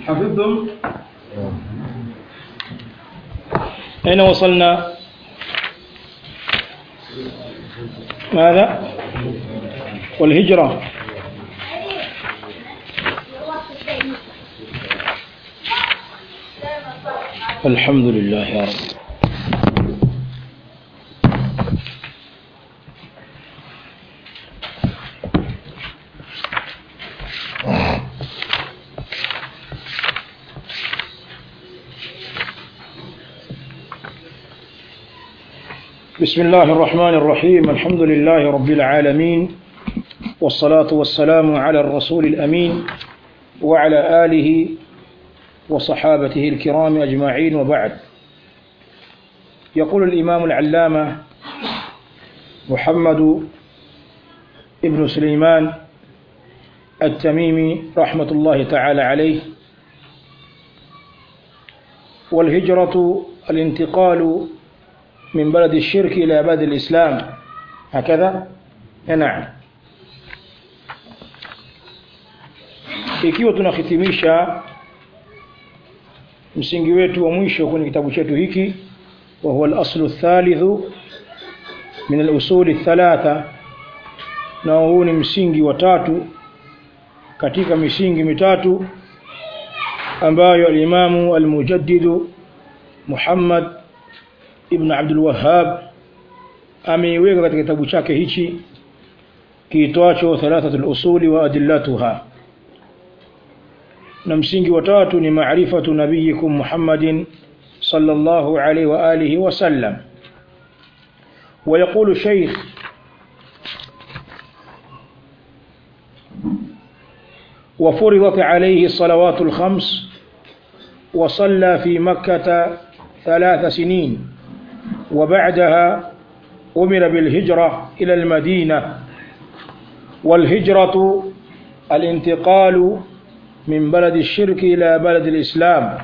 حفظتم أين وصلنا ماذا والهجرة الحمد لله يا رب بسم الله الرحمن الرحيم الحمد لله رب العالمين والصلاة والسلام على الرسول الأمين وعلى آله وصحابته الكرام أجمعين وبعد يقول الإمام العلامة محمد ابن سليمان التميمي رحمة الله تعالى عليه والهجرة الانتقال من بلد الشرك إلى بلد الإسلام هكذا نعم ikiwa tunahitimisha msingi wetu wa mwisho kwenye kitabu chetu hiki wa huwa al-aslu thalithu min al-usuli thalatha na huu ni msingi wa tatu katika misingi mitatu ambayo al-imamu al-mujaddidu Muhammad ibn Abdul Wahhab ameiweka katika kitabu chake hichi kiitwacho thalathatul usuli wa adillatuha na msingi wa tatu ni maarifatu nabiyikum Muhammadin sallallahu alaihi wa alihi wasallam ويقول الشيخ وفرضت عليه الصلوات الخمس وصلى في مكة ثلاث سنين وبعدها أمر بالهجرة إلى المدينة والهجرة الانتقال من بلد الشرك إلى بلد الإسلام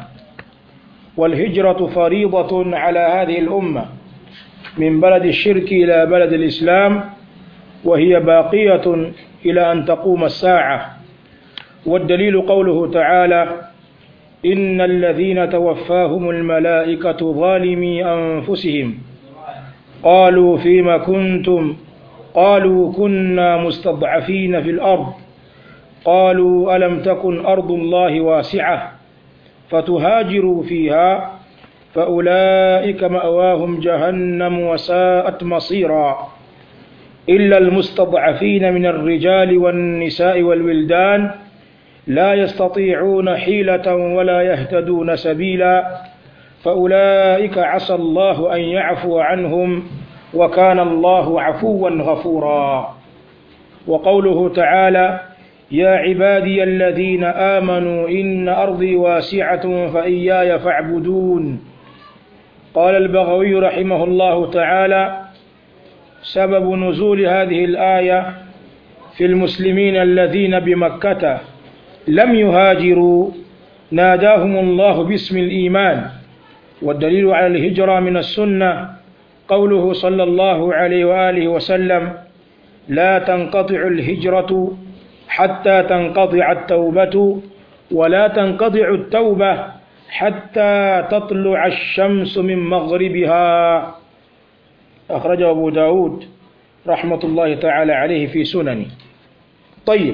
والهجرة فريضة على هذه الأمة من بلد الشرك إلى بلد الإسلام وهي باقية إلى أن تقوم الساعة والدليل قوله تعالى إن الذين توفاهم الملائكة ظالمي أنفسهم قالوا فيما كنتم قالوا كنا مستضعفين في الأرض قالوا ألم تكن أرض الله واسعة فتهاجروا فيها فأولئك مأواهم جهنم وساءت مصيرا إلا المستضعفين من الرجال والنساء والولدان لا يستطيعون حيلة ولا يهتدون سبيلا فأولئك عسى الله أن يعفو عنهم وكان الله عفوا غفورا وقوله تعالى يا عبادي الذين آمنوا إن أرضي واسعة فإياي فاعبدون قال البغوي رحمه الله تعالى سبب نزول هذه الآية في المسلمين الذين بمكة لم يهاجروا ناداهم الله باسم الإيمان والدليل على الهجرة من السنة قوله صلى الله عليه وآله وسلم لا تنقطع الهجرة حتى تنقطع التوبة ولا تنقطع التوبة حتى تطلع الشمس من مغربها أخرجه أبو داود رحمة الله تعالى عليه في سننه طيب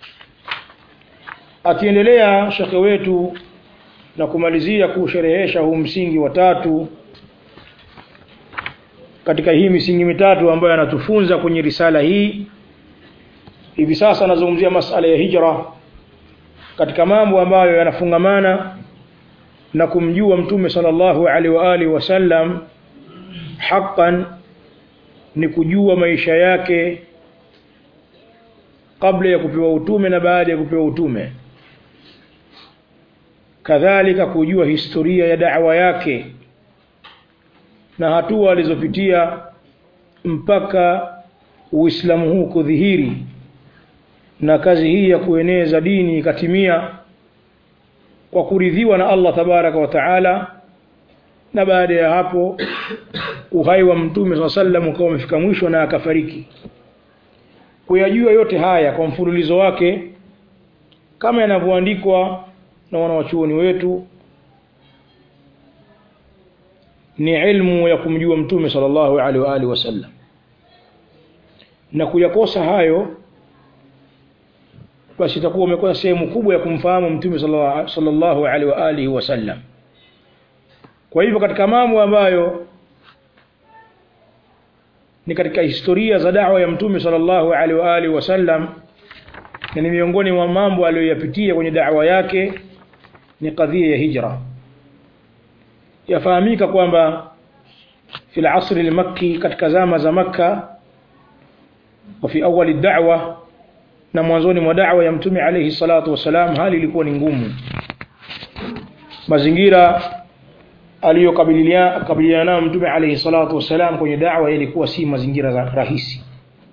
akiendelea shekhe wetu na kumalizia kusherehesha huu msingi wa tatu katika hii misingi mitatu ambayo anatufunza kwenye risala hii hivi sasa anazungumzia masala ya hijra katika mambo ambayo yanafungamana na kumjua mtume sallallahu alaihi wa alihi wasallam haqqan ni kujua maisha yake kabla ya kupewa utume na baada ya kupewa utume kadhalika kujua historia ya da'wa yake na hatua alizopitia mpaka Uislamu huu kudhihiri na kazi hii ya kueneza dini ikatimia kwa kuridhiwa na Allah tabaraka wa taala na baada ya hapo uhai wa mtume swalla sallam ukawa umefika mwisho na akafariki kuyajua yote haya kwa mfululizo wake kama yanavyoandikwa na wanawachuoni wetu ni ilmu ya kumjua mtume sallallahu alaihi wa alihi wasallam na kuyakosa hayo basi itakuwa umekosa sehemu kubwa ya kumfahamu mtume sallallahu alaihi wa alihi wasallam kwa hivyo katika mambo ambayo ni katika historia za da'wa ya mtume sallallahu alaihi wa alihi wasallam na ni miongoni mwa mambo aliyoyapitia kwenye da'wa yake ni kadhia ya hijra yafahamika kwamba fi al-asr al-makki katika zama za makka wa fi awali da'wa na mwanzoni mwa da'wa ya mtume alayhi salatu wasalam hali ilikuwa ni ngumu mazingira aliyokabiliana nayo mtume alayhi salatu wasalam kwenye da'wa ilikuwa si mazingira rahisi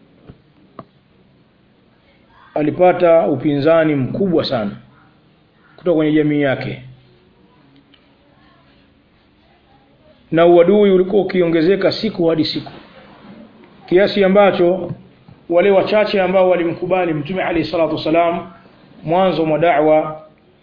alipata upinzani mkubwa sana kutoka kwenye jamii yake na uadui ulikuwa ukiongezeka siku hadi siku kiasi ambacho wale wachache ambao walimkubali mtume alayhi salatu wasalam mwanzo mwa da'wa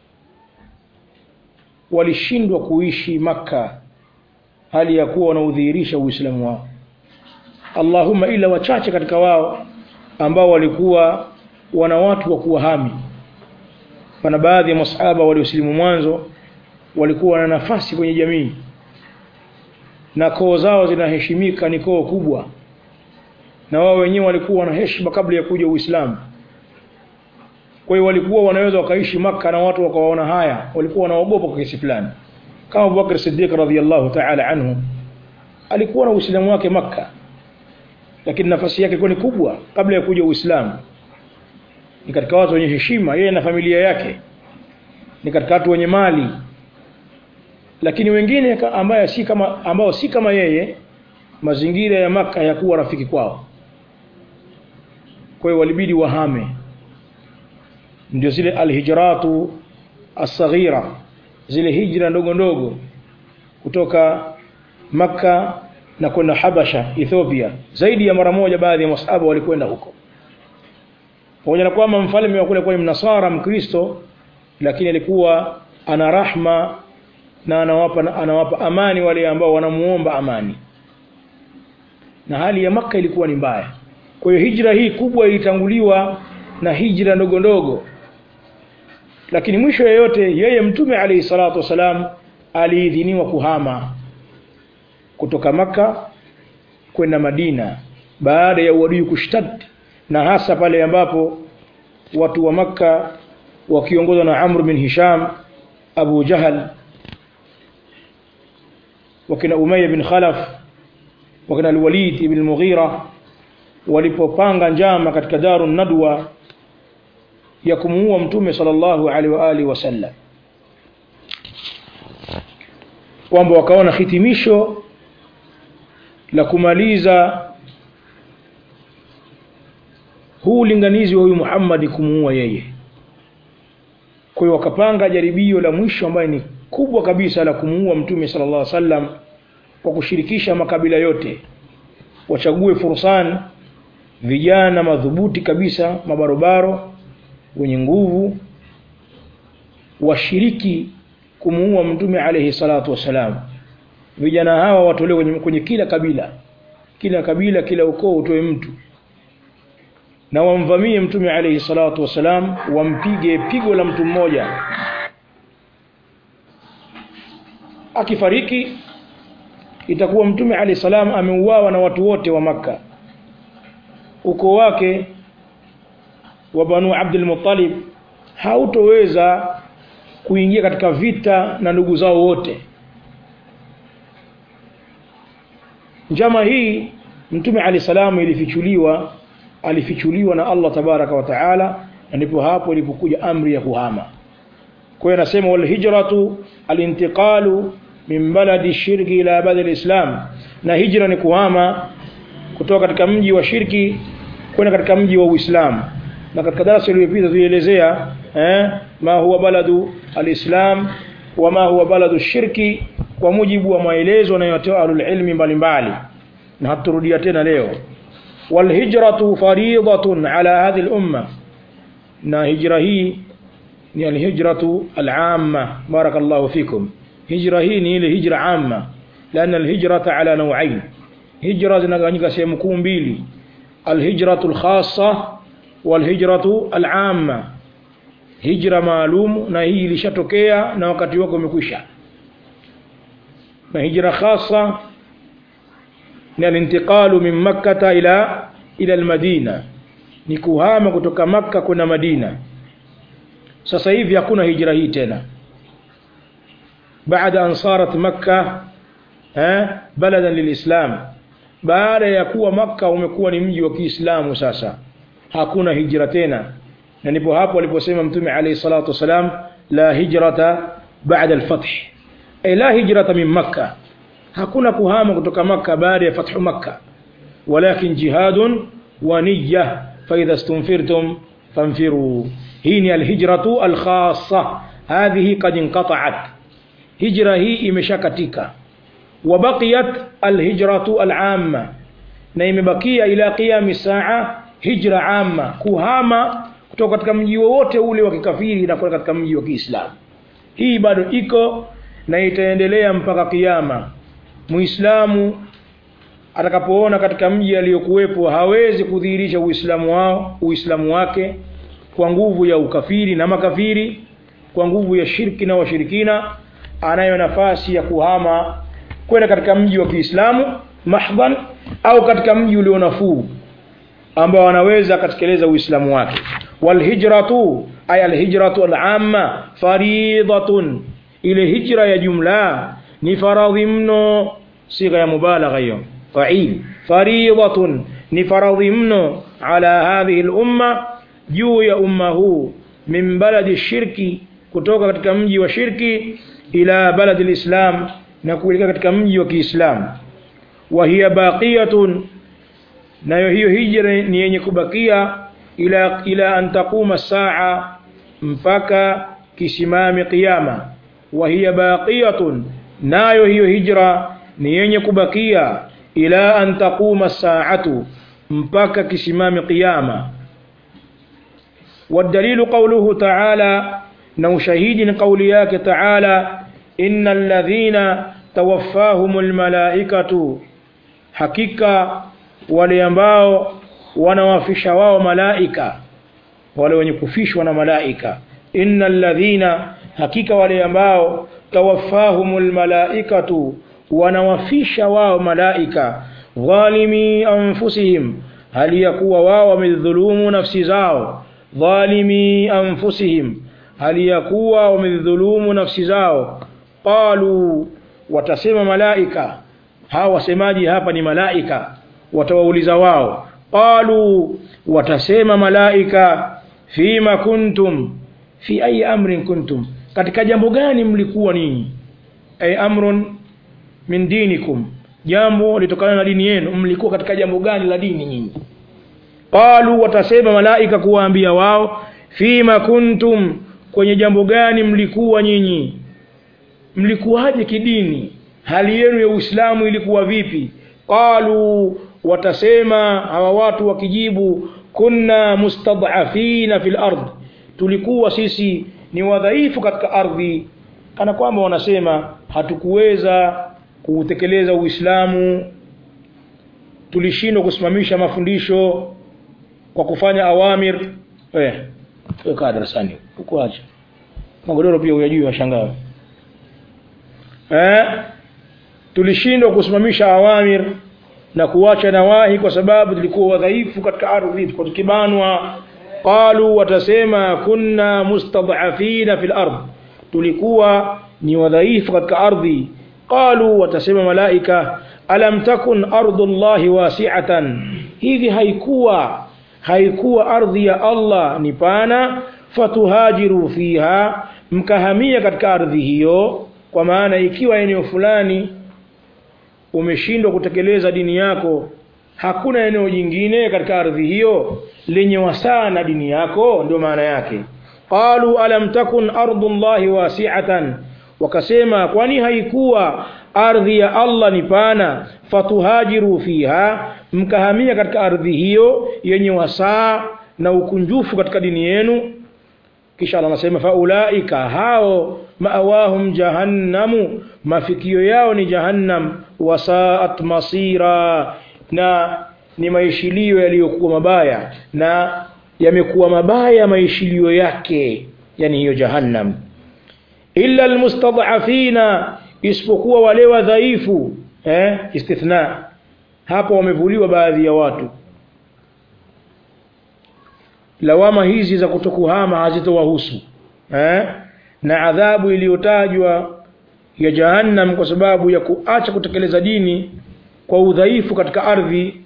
walishindwa kuishi maka hali ya kuwa wanaudhihirisha uislamu wao Allahumma ila wachache katika wao ambao walikuwa wana watu wa kuwahami pana baadhi ya masahaba waliosilimu mwanzo walikuwa na nafasi kwenye jamii na koo zao zinaheshimika ni koo kubwa na wao wenyewe walikuwa na heshima kabla ya kuja Uislamu kwa hiyo walikuwa wanaweza wakaishi maka na watu wakawaona haya walikuwa wanaogopa kwa kiasi fulani kama Abu Bakr Siddiq radhiyallahu ta'ala anhu alikuwa na Uislamu wake maka lakini nafasi yake ilikuwa ni kubwa kabla ya kuja Uislamu ni katika watu wenye heshima yeye na familia yake ni katika watu wenye mali lakini wengine ambaye si kama ambao si kama yeye mazingira ya maka yakuwa rafiki kwao kwa hiyo walibidi wahame ndio zile alhijratu asaghira zile hijra ndogo ndogo kutoka maka na kwenda Habasha Ethiopia zaidi ya mara moja baadhi ya masahaba walikwenda huko pamoja na kwamba mfalme wa kule kwa mnasara mkristo lakini alikuwa ana rahma na anawapa anawapa amani wale ambao wanamuomba amani na hali ya maka ilikuwa ni mbaya kwa hiyo hijra hii kubwa ilitanguliwa na hijra ndogo ndogo lakini mwisho yoyote yeye mtume alayhi salatu wasalam aliidhiniwa kuhama kutoka maka kwenda Madina baada ya uadui kushtad na hasa pale ambapo watu wa maka wakiongozwa na Amr bin Hisham Abu Jahal wakina Umayya bin Khalaf wakina Al-Walid ibn Mughira walipopanga njama katika Darun Nadwa ya kumuua mtume sallallahu alaihi wa alihi wasallam kwamba wakaona hitimisho la kumaliza huu ulinganizi wa huyu Muhammad kumuua yeye kwa hiyo wakapanga jaribio la mwisho ambaye ni kubwa kabisa la kumuua mtume sallallahu alaihi wasallam kwa kushirikisha makabila yote wachague fursan vijana madhubuti kabisa mabarobaro wenye nguvu washiriki kumuua mtume alayhi salatu wasalam vijana hawa watolewe kwenye, kwenye kila kabila kila kabila kila ukoo utoe mtu na wamvamie mtume alayhi salatu wasalam wampige pigo la mtu mmoja akifariki itakuwa mtume alayhi salam ameuawa na watu wote wa maka ukoo wake wa Banu Abdul Muttalib hautoweza kuingia katika vita na ndugu zao wote njama hii mtume ali salamu ilifichuliwa alifichuliwa na Allah tabaraka wa taala na ndipo hapo ilipokuja amri ya kuhama kwa hiyo anasema wal hijratu alintiqalu min baladi shirki ila baladi alislam na hijra ni kuhama kutoka katika mji wa shirki kwenda katika mji wa Uislamu na katika darasa iliyopita tulielezea eh, ma huwa baladu alislam wa ma huwa baladu shirki kwa mujibu wa maelezo yanayotoa ahlul ilmi mbalimbali na haturudia tena leo wal hijratu fariidatun ala hadhihi al umma na hijra hii ni alhijratu alama barakallahu fikum hijra hii ni ile hijra amma لأن الهجرة على نوعين هجرة zinagawanyika sehemu kuu mbili alhijratu alkhassa walhijratu alama hijra maalum na hii ilishatokea na wakati wake umekwisha na hijra khassa ni alintiqalu min makkata ila ila almadina ni kuhama kutoka makka kwenda madina sasa hivi hakuna hijra hii tena baada an sarat makka eh, baladan lilislam baada ya kuwa makka umekuwa ni mji wa kiislamu sasa hakuna hijra tena na ndipo hapo aliposema mtume alayhi salatu wasalam la hijrata baada alfath ay la hijrata min makka hakuna kuhama kutoka makka baada ya fathu makka walakin jihadun wa niyya fa idha istunfirtum fanfiru hii ni alhijratu alkhassa hadhihi qad inqata'at hijra hii imeshakatika وبقيت الهجرة العامة na imebakia ila qiyami saa hijra amma kuhama kutoka katika mji wowote ule wa kikafiri na kwenda katika mji wa Kiislamu hii bado iko na itaendelea mpaka kiyama muislamu atakapoona katika mji aliyokuwepo hawezi kudhihirisha uislamu wao uislamu wake kwa nguvu ya ukafiri na makafiri kwa nguvu ya shirki na washirikina anayo nafasi ya kuhama kwenda katika mji wa Kiislamu mahdhan au katika mji ulio nafuu ambao anaweza akatekeleza uislamu wake walhijratu ay alhijratu al'amma faridatun ile hijra ya jumla ni faradhi mno sigha ya mubalagha hiyo fa'il faridatun ni faradhi mno ala hadhihi al-umma juu ya umma huu min baladi shirki kutoka katika mji wa shirki ila baladi al-islam na kuelekea katika mji wa Kiislamu wa hiya baqiyatun nayo hiyo hijra ni yenye kubakia ila ila an taquma saa mpaka kisimame kiyama wa hiya baqiyatun nayo hiyo hijra ni yenye kubakia ila an taquma saatu mpaka kisimame kiyama والدليل قوله تعالى نو شهيد قولياك تعالى إن الذين توفاهم الملائكة حقيقة وليambao wanawafisha wao malaika wale wenye kufishwa na malaika innal ladhina hakika wale ambao tawaffahumul malaikatu wanawafisha wao malaika dhalimi anfusihim hali ya kuwa wao wamedhulumu nafsi zao dhalimi anfusihim hali ya kuwa wamedhulumu nafsi zao qalu watasema malaika hawa wasemaji hapa ni malaika watawauliza wao qalu watasema malaika fima kuntum fi ayi amrin kuntum katika jambo gani mlikuwa ninyi ay amrun min dinikum jambo litokana na dini yenu mlikuwa katika jambo gani la dini nyinyi qalu watasema malaika kuwaambia wao fima kuntum kwenye jambo gani mlikuwa nyinyi mlikuwaje kidini hali yenu ya Uislamu ilikuwa vipi qalu watasema hawa watu wakijibu kunna mustad'afina fil ard tulikuwa sisi ni wadhaifu katika ardhi kana kwamba wanasema hatukuweza kuutekeleza Uislamu tulishindwa kusimamisha mafundisho kwa kufanya awamir eh kaa darasani uko acha magodoro pia uyajui washangaa eh tulishindwa kusimamisha awamir na kuacha nawahi kwa sababu tulikuwa wadhaifu katika ardhi tulikuwa tukibanwa qalu watasema kunna mustad'afina fil ard tulikuwa ni wadhaifu katika ardhi qalu watasema malaika alam takun ardullahi wasi'atan hivi haikuwa haikuwa ardhi ya Allah ni pana fatuhajiru fiha mkahamia katika ardhi hiyo kwa maana ikiwa eneo fulani umeshindwa kutekeleza dini yako hakuna eneo jingine katika ardhi hiyo lenye wasaa na dini yako ndio maana yake qalu alam takun ardullahi wasi'atan wakasema kwani haikuwa ardhi ya Allah ni pana fatuhajiru fiha mkahamia katika ardhi hiyo yenye wasaa na ukunjufu katika dini yenu kisha Allah anasema faulaika hao maawahum jahannamu mafikio yao ni jahannam wasaat masira na ni maishilio yaliyokuwa mabaya na yamekuwa mabaya maishilio yake yani hiyo jahannam illa almustad'afina isipokuwa wale wadhaifu eh istithna hapo wamevuliwa baadhi ya watu lawama hizi za kutokuhama hazitowahusu eh na adhabu iliyotajwa ya jahannam kwa sababu ya kuacha kutekeleza dini kwa udhaifu katika ardhi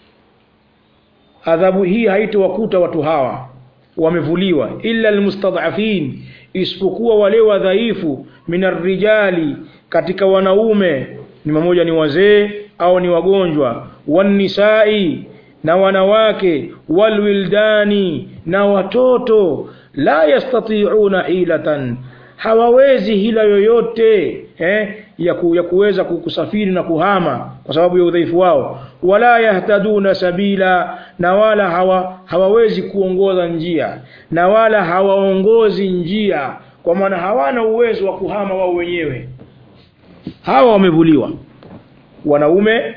adhabu hii haitowakuta watu hawa wamevuliwa illa almustad'afin isipokuwa wale wadhaifu minarijali katika wanaume ni mamoja ni wazee au ni wagonjwa wanisai na wanawake walwildani na watoto la yastati'una hilatan hawawezi hila yoyote eh, ya, ku, ya kuweza kusafiri na kuhama kwa sababu ya udhaifu wao wala yahtaduna sabila na wala hawa, hawawezi kuongoza njia na wala hawaongozi njia kwa maana hawana uwezo wa kuhama wao wenyewe hawa wamevuliwa wanaume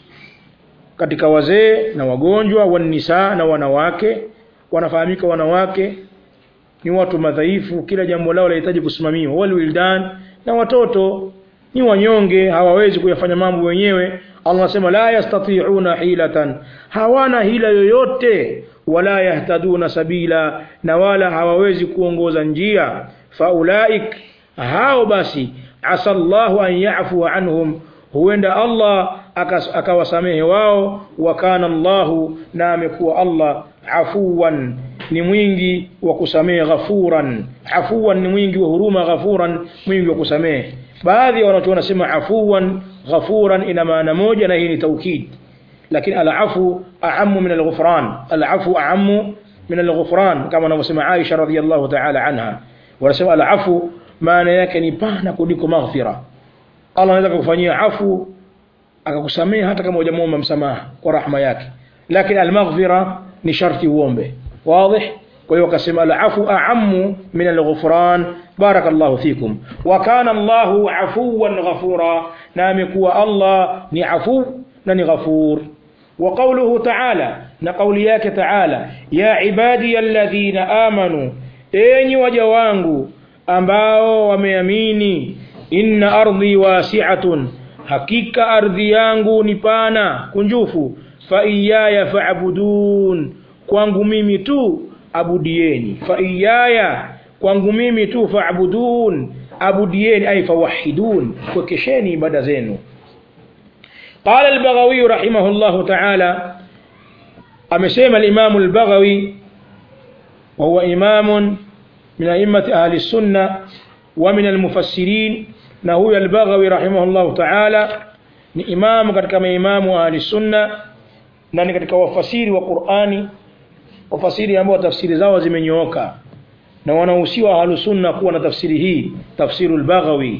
katika wazee na wagonjwa wanisa na wanawake wanafahamika wanawake ni watu madhaifu kila jambo lao lahitaji kusimamiwa walwildan na watoto ni wanyonge hawawezi kuyafanya mambo wenyewe Allah anasema la yastati'una hilatan hawana hila yoyote wala yahtaduna sabila na wala hawawezi kuongoza njia faulaik hao basi asallahu an yafu anhum huenda Allah akawasamehe wao wa kana Allahu na amekuwa Allah afuwan ni mwingi wa kusamehe ghafuran afuwan ni mwingi wa huruma ghafuran mwingi wa kusamehe baadhi ya wanachuoni wanasema afuwan ghafuran ina maana moja na hii ni taukid lakini alafu aamu min alghufran alafu aamu min alghufran kama anavyosema Aisha radhiyallahu ta'ala anha wanasema alafu maana yake ni pana kuliko maghfira Allah anaweza kukufanyia afu akakusamehe hata kama hujamuomba msamaha kwa rahma yake lakini almaghfira ni sharti uombe واضح kwa hiyo akasema alafu aamu min alghufran barakallahu fikum wa kana Allahu afuwan ghafura na amekuwa Allah ni afu na ni ghafur wa qawluhu ta'ala na qawli yake ta'ala ya ibadi alladhina amanu enyi waja wangu ambao wameamini inna ardhi wasi'atun hakika ardhi yangu ni pana kunjufu fa iyaya fa'budun kwangu mimi tu abudieni fa iyaya kwangu mimi tu fa'budun abudieni ay fawahidun kwekesheni ibada zenu قال البغوي رحمه الله تعالى أمسيم الإمام البغوي وهو إمام من أئمة أهل السنة ومن المفسرين نهو البغوي رحمه الله تعالى ni imamu katika maimamu wa ahli sunna na ni katika wafasiri wa Qur'ani wafasiri ambao tafsiri zao zimenyooka na wanahusiwa ahlu sunna kuwa na tafsiri hii tafsirul baghawi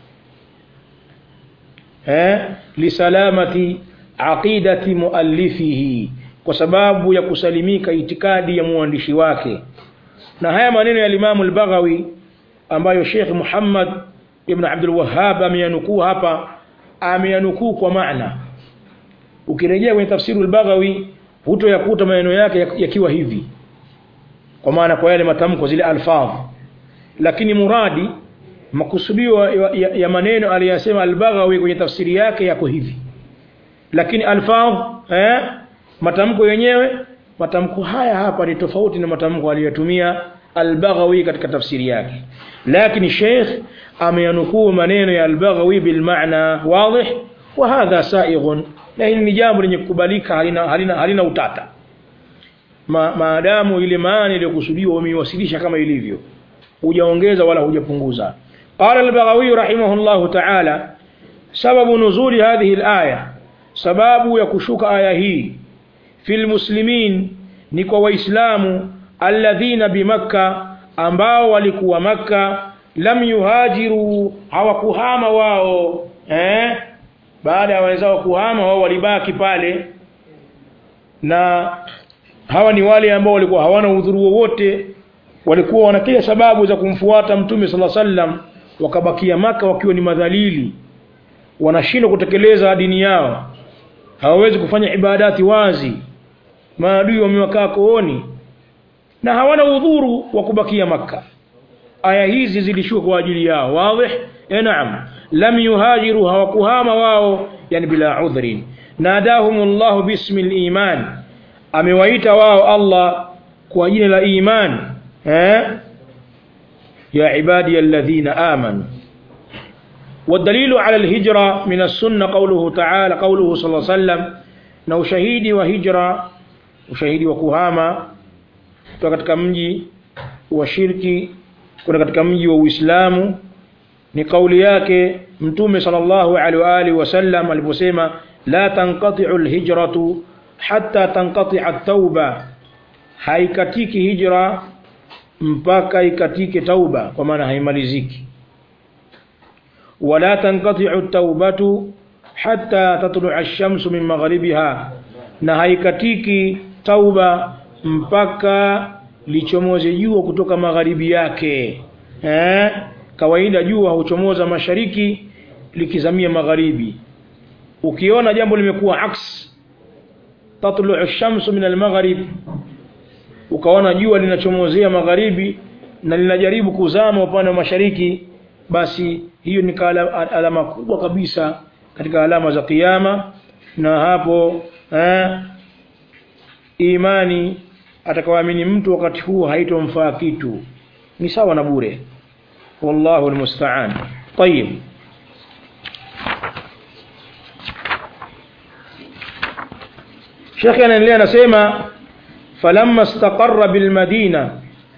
eh lisalamati aqidati muallifihi kwa sababu ya kusalimika itikadi ya muandishi wake na haya maneno ya Imam al-Baghawi ambayo Sheikh Muhammad ibn Abdul Wahhab ameyanukuu hapa ameyanukuu kwa maana ukirejea kwenye tafsiri al-Baghawi hutoyakuta maneno yake yakiwa hivi kwa maana kwa yale matamko zile alfadh lakini muradi makusudio ya, ya, ya maneno aliyasema al-Baghawi kwenye tafsiri yake yako hivi lakini alfadh eh matamko yenyewe matamko haya hapa ni tofauti na matamko aliyotumia al-Baghawi katika tafsiri yake lakini Sheikh ameyanukuu maneno ya al-Baghawi bil maana wazi wa hadha saighun na hili ni jambo lenye kukubalika halina, halina, halina utata Ma, maadamu ile maana iliyokusudiwa umeiwasilisha kama ilivyo hujaongeza wala hujapunguza qala al-Baghawi rahimahullahu ta'ala sababu nuzuli hadhihi al-aya sababu ya kushuka aya hii fil muslimin ni kwa waislamu alladhina bimakka ambao walikuwa makka lam yuhajiru hawakuhama wao eh baada ya wenzao kuhama wao walibaki pale na hawa ni wale ambao walikuwa hawana udhuru wowote walikuwa wana kila sababu za kumfuata mtume sala sallam wakabakia maka wakiwa ni madhalili wanashindwa kutekeleza dini yao hawawezi kufanya ibadati wazi maadui wamewakaa kooni na hawana udhuru wa kubakia makka aya hizi zilishuka kwa ajili yao wazi eh naam lam yuhajiru hawakuhama wao yani bila udhrin nadahumullahu bismi liman amewaita wao allah kwa jina la iman eh ya ibadi alladhina amanu والدليل على الهجرة من السنة قوله تعالى قوله صلى الله عليه وسلم na ushahidi wa hijra ushahidi wa kuhama kutoka katika mji wa shirki kuna katika mji wa Uislamu ni kauli yake mtume sallallahu alaihi wa alihi wasallam aliposema la tanqati'u alhijratu hatta tanqati'a at-tauba haikatiki hijra mpaka ikatike tauba kwa maana haimaliziki wala tanqati'u at-taubatu hatta tatlu'a ash-shamsu min maghribiha na haikatiki tauba mpaka lichomoze jua kutoka magharibi yake eh? kawaida jua huchomoza mashariki likizamia magharibi ukiona jambo limekuwa aks tatlu'u ash-shamsu min al-maghrib ukaona jua linachomozea magharibi na linajaribu kuzama upande wa mashariki basi hiyo ni alama kubwa kabisa katika alama za kiyama na hapo eh, imani atakaoamini mtu wakati huu haitomfaa kitu ni sawa na bure wallahu almusta'an طيب Sheikh anaendelea anasema falamma istaqarra bilmadina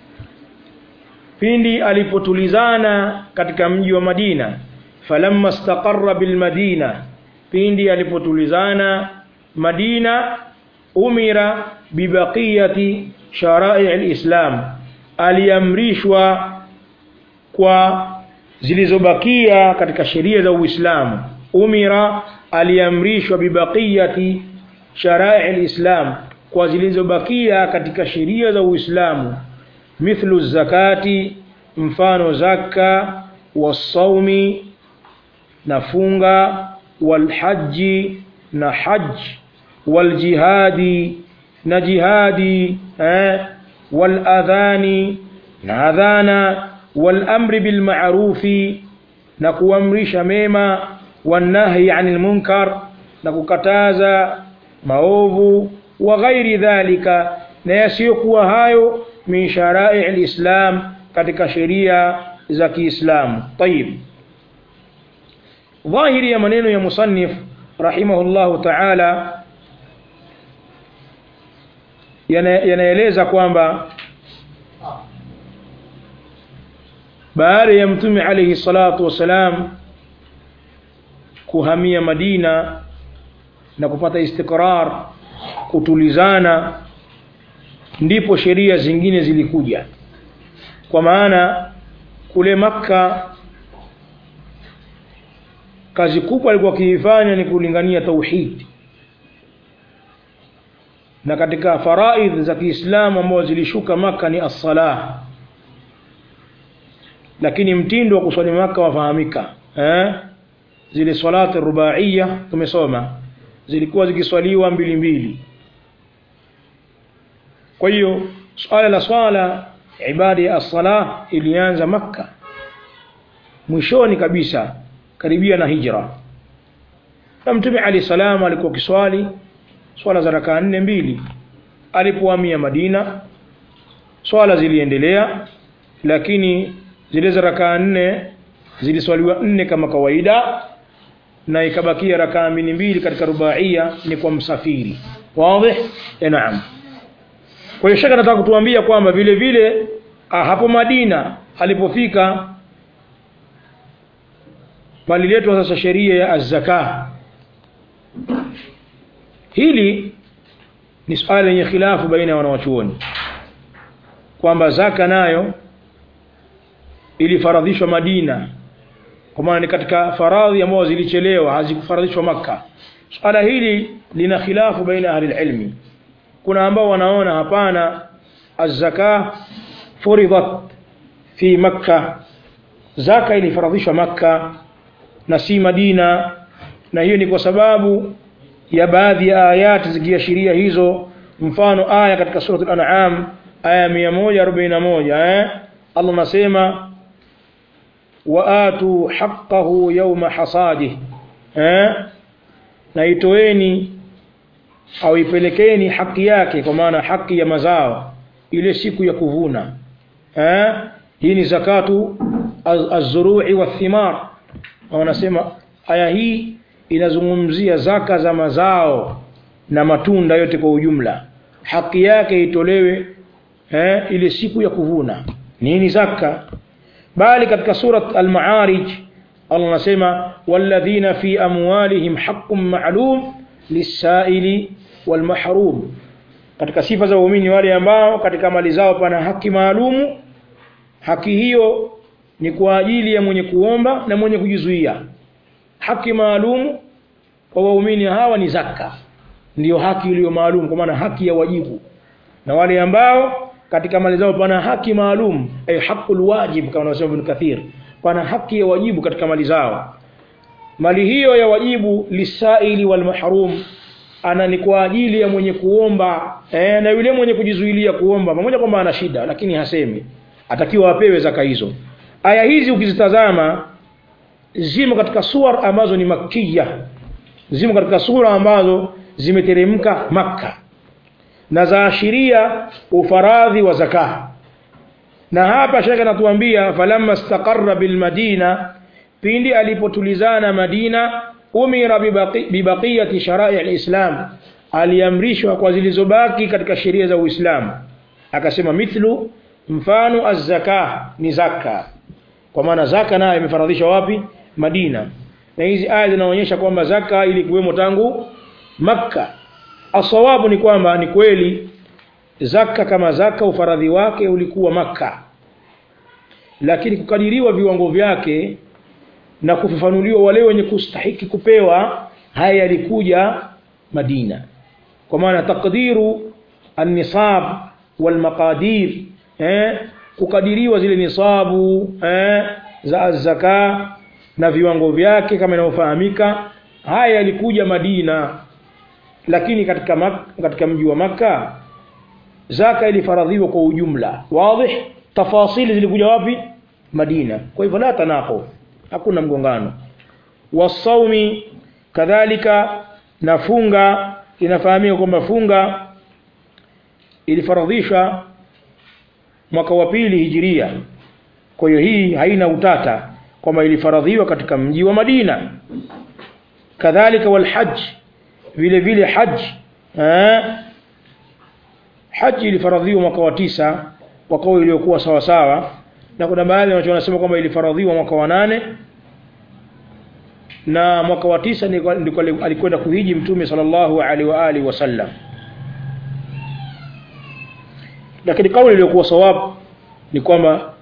pindi alipotulizana katika mji wa Madina falamma istaqarra bilmadina pindi alipotulizana Madina umira bibaqiyati sharai alislam aliamrishwa kwa zilizobakia katika sheria za Uislamu umira aliamrishwa bibaqiyati sharai alislam kwa zilizobakia katika sheria za Uislamu mithlu zakati mfano zaka wasaumi na funga walhaji na haji waljihadi na jihadi eh, waladhani na adhana walamri bilmarufi na kuamrisha mema wanahyi anil munkar na kukataza maovu wa ghairi dhalika na yasiyokuwa hayo min sharai alislam katika sheria za Kiislamu tayib dhahiri ya maneno ya musannif rahimahullahu ta'ala yanaeleza kwamba baada ya mtume alayhi salatu wasalam kuhamia Madina na kupata istikrar kutulizana ndipo sheria zingine zilikuja kwa maana kule maka kazi kubwa alikuwa akiifanya ni kulingania tauhid na katika faraidh za Kiislamu ambazo zilishuka maka ni as-salah lakini mtindo wa kuswali maka wafahamika eh zile salati rubaiya tumesoma zilikuwa zikiswaliwa mbili mbili kwa hiyo swala la swala ibada ya as-salah ilianza maka mwishoni kabisa karibia na hijra na mtume ali salam alikuwa kiswali swala za rakaa nne mbili alipohamia Madina swala ziliendelea lakini zile za rakaa nne ziliswaliwa nne kama kawaida na ikabakia rakaa mbili mbili katika rubaia ni kwa msafiri wazi naam kwa hiyo shaka nataka kutuambia kwamba vile vile hapo Madina alipofika paliletwa sasa sheria ya az-zakah hili ni swala lenye khilafu baina ya wanawachuoni kwamba zaka nayo ilifaradhishwa Madina kwa maana ni katika faradhi ambazo zilichelewa hazikufaradhishwa maka swala hili lina khilafu baina ahli ilmi kuna ambao wanaona hapana az-zaka furidat fi makka zaka ilifaradhishwa makka na si madina na hiyo ni kwa sababu ya baadhi ya ayati zikiashiria hizo mfano aya katika surat al-an'am aya 141 eh Allah nasema waatu haqqahu yawma hasadih eh na itoeni au ipelekeni haki yake kwa maana haki ya mazao ile siku ya kuvuna eh hii ni zakatu az-zuru'i wath-thimar wanasema aya hii inazungumzia zaka za mazao na matunda yote kwa ujumla haki yake itolewe eh, ile siku ya kuvuna nini zaka bali katika surat al-ma'arij Allah anasema walladhina fi amwalihim haqqun ma'lum lis-sa'ili wal-mahrum katika sifa za waumini wale ambao katika mali zao pana haki maalumu haki hiyo ni kwa ajili ya mwenye kuomba na mwenye kujizuia haki maalumu kwa waumini hawa ni zaka ndiyo haki iliyo maalum kwa maana haki ya wajibu na wale ambao katika mali zao pana haki maalum ay haqqul wajib kama anasema Ibn Kathir pana haki ya wajibu katika mali zao mali hiyo ya wajibu lisaili wal mahrum ana ni kwa ajili ya mwenye kuomba eh, na yule mwenye kujizuilia kuomba pamoja kwamba ana shida lakini hasemi atakiwa apewe zaka hizo aya hizi ukizitazama zimo katika sura ambazo ni makia zimo katika sura ambazo zimeteremka Makka na zaashiria ufaradhi wa zaka na hapa shekhe anatuambia falamma istaqarra bil madina pindi alipotulizana Madina umira bibaqi, bibaqiyati sharai alislam aliamrishwa kwa zilizobaki katika sheria za Uislamu akasema mithlu mfano az-zaka ni zaka kwa maana zaka nayo imefaradhishwa wapi Madina na hizi aya zinaonyesha kwamba zaka ilikuwemo tangu Makka asawabu ni kwamba ni kweli zaka kama zaka ufaradhi wake ulikuwa Makka lakini kukadiriwa viwango vyake na kufafanuliwa wale wenye kustahiki kupewa haya yalikuja Madina kwa maana takdiru an-nisab wal maqadir eh kukadiriwa zile nisabu eh za zaka na viwango vyake kama inavyofahamika haya yalikuja Madina lakini katika mak, katika mji wa maka zaka ilifaradhiwa kwa ujumla wazi tafasili zilikuja wapi Madina kwa hivyo la tanaqu hakuna mgongano wasaumi kadhalika na funga inafahamika kwamba funga ilifaradhishwa mwaka wa pili hijiria kwa hiyo hii haina utata kwamba ilifaradhiwa katika mji wa Madina kadhalika wal hajj vile vile hajj eh haji ilifaradhiwa mwaka wa tisa kwa kauli iliyokuwa sawa sawa na kuna baadhi wanacho wanasema kwamba ilifaradhiwa mwaka wa nane na mwaka wa tisa ndiko alikwenda kuhiji mtume sallallahu alaihi wa alihi wasallam lakini kauli iliyokuwa sawabu ni kwamba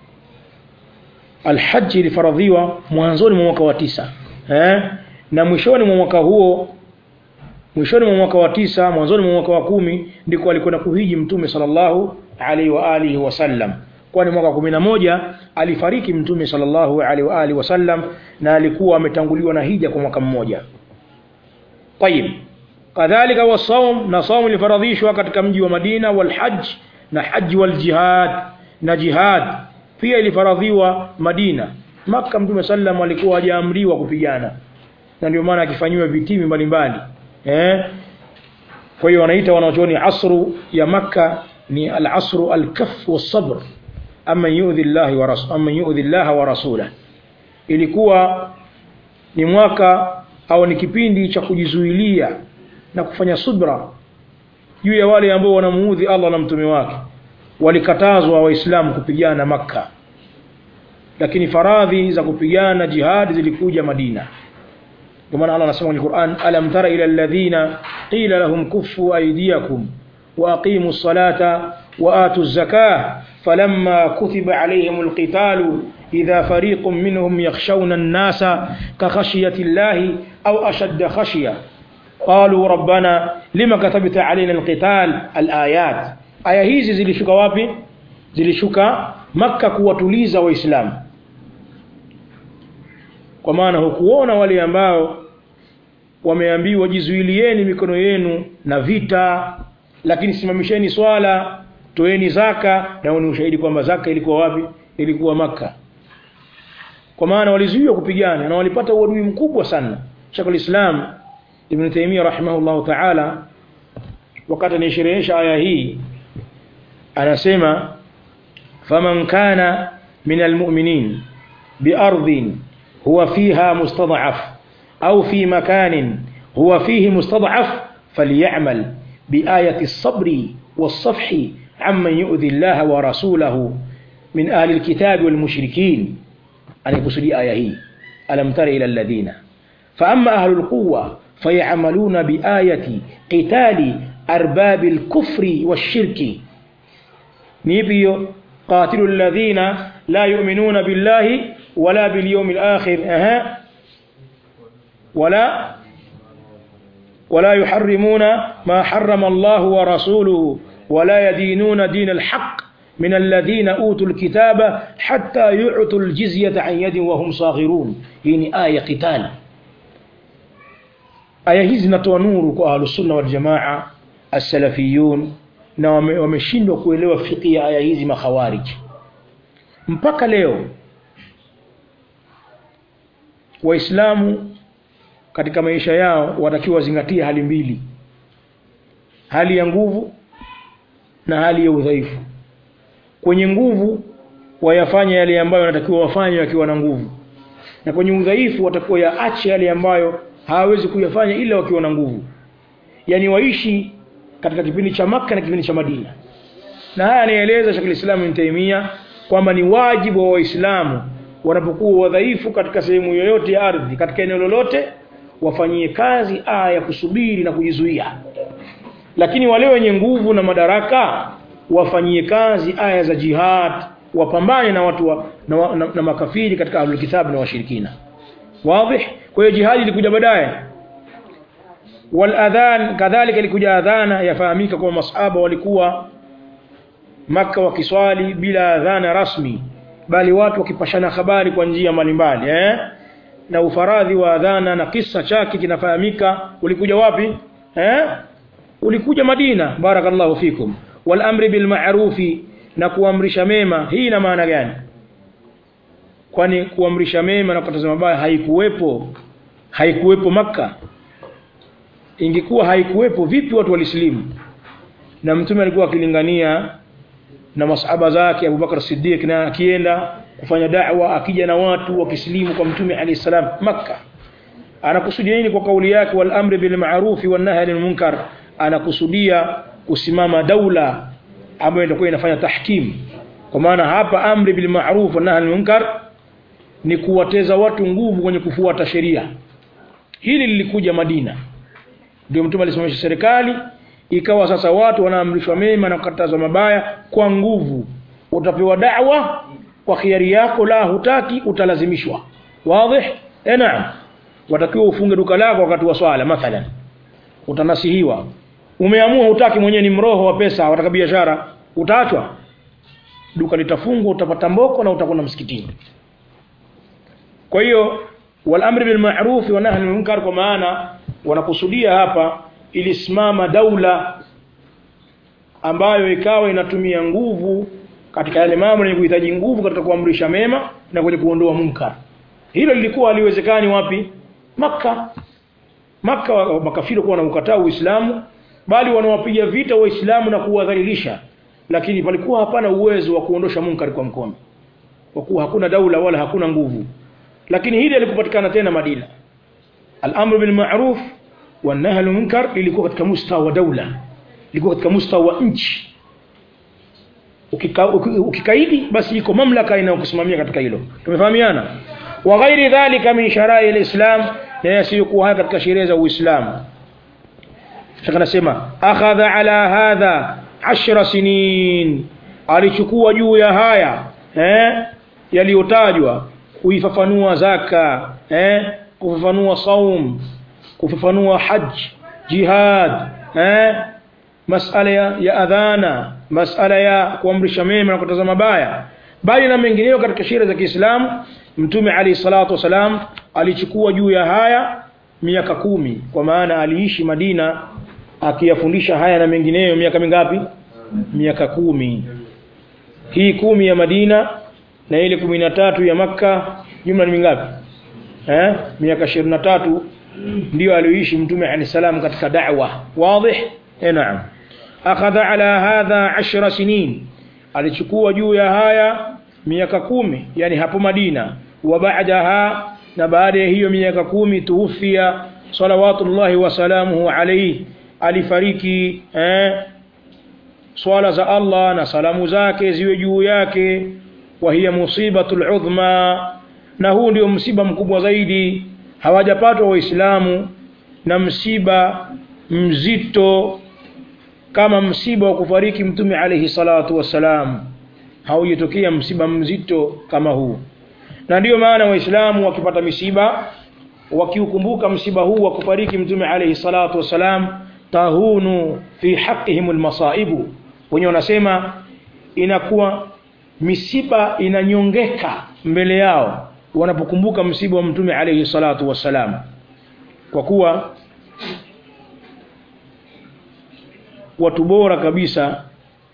alhaji ilifaradhiwa mwanzoni mwa mwaka wa tisa eh? na mwishoni mwa mwaka huo mwishoni mwa mwaka wa tisa mwanzoni mwa mwaka wa kumi ndiko alikwenda kuhiji mtume sallallahu alaihi wa alihi wasallam kwani mwaka kumi na moja alifariki mtume sallallahu alaihi wa alihi wasallam na alikuwa ametanguliwa na hija kwa mwaka mmoja tayib kadhalika wasaum na saum ilifaradhishwa katika mji wa Madina walhajj na haji waljihad na jihad pia ilifaradhiwa Madina Makka mtume sallam alikuwa hajaamriwa kupigana na ndio maana akifanyiwa vitimi mbalimbali eh kwa hiyo wanaita wanachuoni asru ya Makka ni al-asru al-kaff was-sabr ama yu'dhi Allah wa rasul ama yu'dhi Allah wa rasulah ilikuwa ni mwaka au ni kipindi cha kujizuilia na kufanya subra juu ya wale ambao wanamuudhi Allah na mtume wake walikatazwa waislamu kupigana Makka lakini faradhi za kupigana jihad zilikuja Madina kwa maana Allah anasema kwenye Qur'an alam tara ila alladhina qila lahum kuffu aydiyakum wa aqimu ssalata wa atu zakah falamma kutiba alayhim alqitalu idha fariqun minhum yakhshawna an-nasa ka khashyati llahi aw ashadda khashya qalu rabbana lima katabta alayna alqital alayat aya hizi zilishuka wapi zilishuka Makka kuwatuliza Waislamu kwa maana hukuona wale ambao wameambiwa jizuilieni mikono yenu na vita lakini simamisheni swala toeni zaka na ni ushahidi kwamba zaka ilikuwa wapi ilikuwa maka kwa maana walizuiwa kupigana na walipata uadui mkubwa sana Sheikh al-Islam Ibn Taymiyyah rahimahullah ta'ala wakati anaisherehesha aya hii anasema faman kana min almu'minin biardhin huwa fiha mustad'af au fi makanin huwa fihi mustad'af falyamal biayati as-sabri was-safhi amman yu'dhi Allah wa rasulahu min ahli al-kitab wal-mushrikin anakusudi aya hii alam tara ila alladhina fa amma ahli al-quwwa fayamaluna biayati qitali arbab al-kufri wash-shirki ni ipi hiyo qatilu alladhina la yu'minuna billahi wala bil yawmil akhir aha wala ولا يحرمون ما حرم الله ورسوله ولا يدينون دين الحق من الذين أوتوا الكتاب حتى يعطوا الجزية عن يد وهم صاغرون يعني آية قتال aya hizi zinatoa nuru kwa ahlusunna waljamaa assalafiyun na wameshindwa kuelewa fiqhi ya aya hizi makhawarij mpaka leo waislamu katika maisha yao watakiwa wazingatie hali mbili hali ya nguvu na hali ya udhaifu kwenye nguvu wayafanye yale ambayo wanatakiwa wafanye wakiwa na nguvu na kwenye udhaifu watakuwa yaache yale ambayo hawawezi kuyafanya ila wakiwa na nguvu yani waishi katika kipindi cha maka na kipindi cha Madina na haya anaeleza Sheikh al-Islam Ibn Taymiyyah kwamba ni wajibu wa Waislamu wanapokuwa wadhaifu katika sehemu yoyote ya ardhi katika eneo lolote wafanyie kazi aya ya kusubiri na kujizuia lakini wale wenye nguvu na madaraka wafanyie kazi aya za jihad wapambane na watu wa, na, wa, na, na makafiri katika ahlul kitab na washirikina wazi kwa hiyo jihad ilikuja baadaye wal adhan kadhalika ilikuja adhana yafahamika kwa masahaba walikuwa maka wakiswali bila adhana rasmi bali watu wakipashana habari kwa njia mbalimbali eh na ufaradhi wa adhana na kisa chake kinafahamika ulikuja wapi eh ulikuja Madina barakallahu fikum wal amri bil ma'rufi na kuamrisha mema hii ina maana gani kwani kuamrisha mema na kukataza mabaya haikuwepo haikuwepo maka ingekuwa haikuwepo vipi watu walislimu na mtume alikuwa akilingania na masahaba zake Abubakar Siddiq na akienda kufanya da'wa akija na watu wakislimu kwa mtume alayhi salam maka anakusudia nini kwa kauli yake wal amri bil ma'ruf wan nahy anil munkar anakusudia kusimama daula ambayo itakuwa inafanya tahkim kwa maana hapa amri bil ma'ruf wan nahy anil munkar ni kuwateza watu nguvu kwenye kufuata sheria hili lilikuja Madina ndio mtume alisimamisha serikali ikawa sasa watu wanaamrishwa mema na kukatazwa mabaya kwa nguvu utapewa da'wa kwa khiari yako la hutaki utalazimishwa wazi eh naam watakiwa ufunge duka lako wakati wa swala mathalan utanasihiwa umeamua hutaki mwenyewe ni mroho wa pesa wataka biashara utaachwa duka litafungwa utapata mboko na utakwenda msikitini kwa hiyo wal amri bil ma'ruf wa nahy anil munkar kwa maana wanakusudia hapa ilisimama daula ambayo ikawa inatumia nguvu katika yale mambo yenye kuhitaji nguvu katika kuamrisha mema na kwenye kuondoa munkar hilo lilikuwa haliwezekani wapi maka maka makafiri kuwa wanaukataa uislamu bali wanawapiga vita waislamu na kuwadhalilisha lakini palikuwa hapana uwezo wa kuondosha munkar kwa mkono kwa kuwa hakuna daula wala hakuna nguvu lakini hili lilikupatikana tena Madina al-amru bil ma'ruf wan nahy anil munkar lilikuwa katika mustawa wa daula lilikuwa katika mustawa wa nchi ukika, ukikaidi basi iko mamlaka inayokusimamia katika hilo tumefahamiana wa ghairi dhalika min sharai alislam na yasiyokuwa haya katika sheria za Uislamu Shaka nasema akhadha ala hadha ashra sinin alichukua juu ya haya eh yaliyotajwa kuifafanua zaka eh kufafanua saum kufafanua haj jihad eh masala ya, ya adhana masala ya kuamrisha mema na kukataza mabaya bali na mengineyo katika sheria za Kiislamu mtume alayhi salatu wasalam alichukua juu ya haya miaka kumi kwa maana aliishi Madina akiyafundisha haya na mengineyo miaka mingapi miaka kumi hii kumi ya Madina na ile kumi na tatu ya Makka jumla ni mingapi eh miaka ishirini na tatu ndio alioishi mtume alayhi salam katika da'wa wazi eh naam akhadha ala hadha ashra sinin alichukua juu ya haya miaka kumi yani hapo Madina wa ba'daha na baada ya hiyo miaka kumi tuufia salawatullahi wa salamuhu alayhi alifariki eh swala za Allah na salamu zake ziwe juu yake wa hiya musibatul udhma na huu ndio msiba mkubwa zaidi hawajapatwa waislamu na msiba mzito kama msiba wa kufariki mtume alayhi salatu wassalam haujatokea msiba mzito kama huu na ndiyo maana waislamu wakipata misiba wakiukumbuka msiba huu wa kufariki mtume alayhi salatu wassalam tahunu fi haqqihim almasaibu wenye wanasema inakuwa misiba inanyongeka mbele yao wanapokumbuka msiba wa mtume alayhi salatu wassalam kwa kuwa watu bora kabisa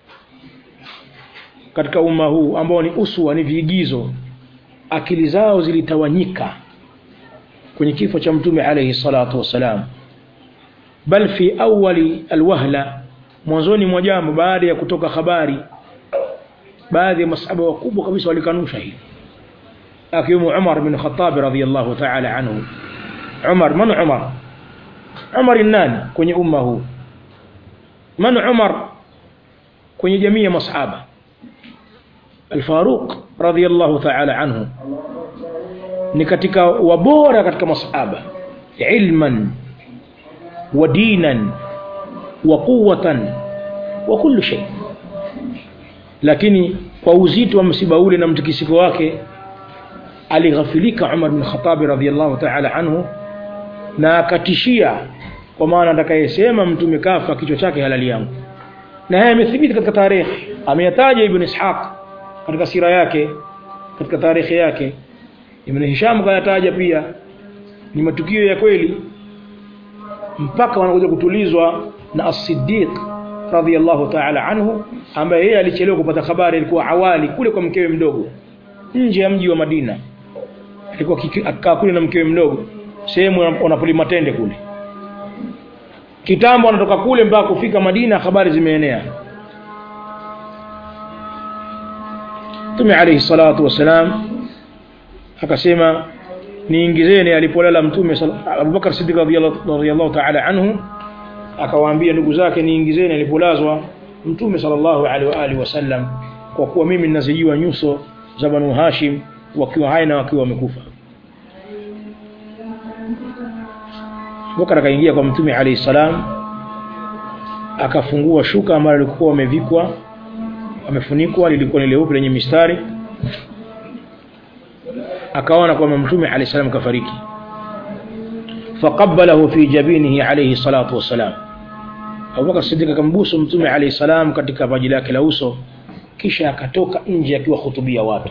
katika umma huu ambao ni uswa ni viigizo akili zao zilitawanyika kwenye kifo cha mtume alayhi salatu wassalam bal fi awali alwahla mwanzoni mwa jambo baada ya kutoka habari baadhi ya masahaba wakubwa kabisa walikanusha hili akiwemo Umar bin Khattab radhiyallahu ta'ala anhu Umar man Umar Umar nani kwenye umma huu man Umar kwenye jamii ya masahaba Al-Faruq radhiyallahu ta'ala anhu ni katika wabora katika masahaba ilman wa dinan wa quwwatan wa kullu shay lakini kwa uzito wa msiba ule na mtikisiko wake alighafilika Umar bin Khattab radhiyallahu ta'ala anhu na akatishia kwa maana atakayesema mtume kafa kichwa chake halali yangu na haya yamethibiti katika tarehe ameyataja ibn Ishaq katika sira yake katika tarehe yake ibn Hisham kayataja pia ni matukio ya kweli mpaka wanakuja kutulizwa na as-Siddiq radhiyallahu ta'ala anhu ambaye yeye alichelewa kupata habari alikuwa awali kule kwa mkewe mdogo nje ya mji wa Madina alikuwa akikaa kule na mkewe mdogo sehemu wanapolima tende kule kitambo anatoka kule mpaka kufika Madina habari zimeenea Mtume alayhi salatu wasalam akasema niingizeni alipolala mtume Abubakar Siddiq radhiyallahu ta'ala anhu akawaambia ndugu zake niingizeni alipolazwa mtume sallallahu alaihi wa alihi wasallam kwa kuwa mimi ninazijua nyuso za Banu Hashim wakiwa hai na wakiwa wamekufa Abubakar akaingia kwa mtume alayhi salam akafungua shuka ambalo lilikuwa wamevikwa amefunikwa lilikuwa ni leupe lenye mistari akaona kwamba mtume alayhi salam kafariki faqabbalahu fi jabinihi alayhi salatu wassalam Abubakar Siddiq akambusu mtume alayhi salam katika paji lake la uso kisha akatoka nje akiwa hutubia watu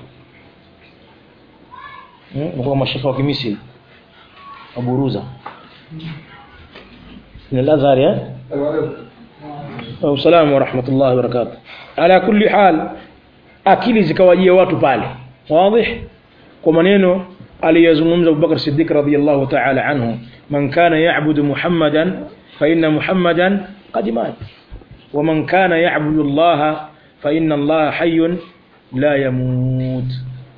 hmm? kwa mashaka wa kimisri aburuza من الأزهر يا السلام ورحمة الله وبركاته على كل حال akili zikawajia watu pale wazi kwa maneno aliyazungumza Abubakar Siddiq radhiyallahu ta'ala anhu man kana ya'budu Muhammadan fa inna Muhammadan qad mat wa man kana ya'budu Allah fa inna Allah hayyun la yamut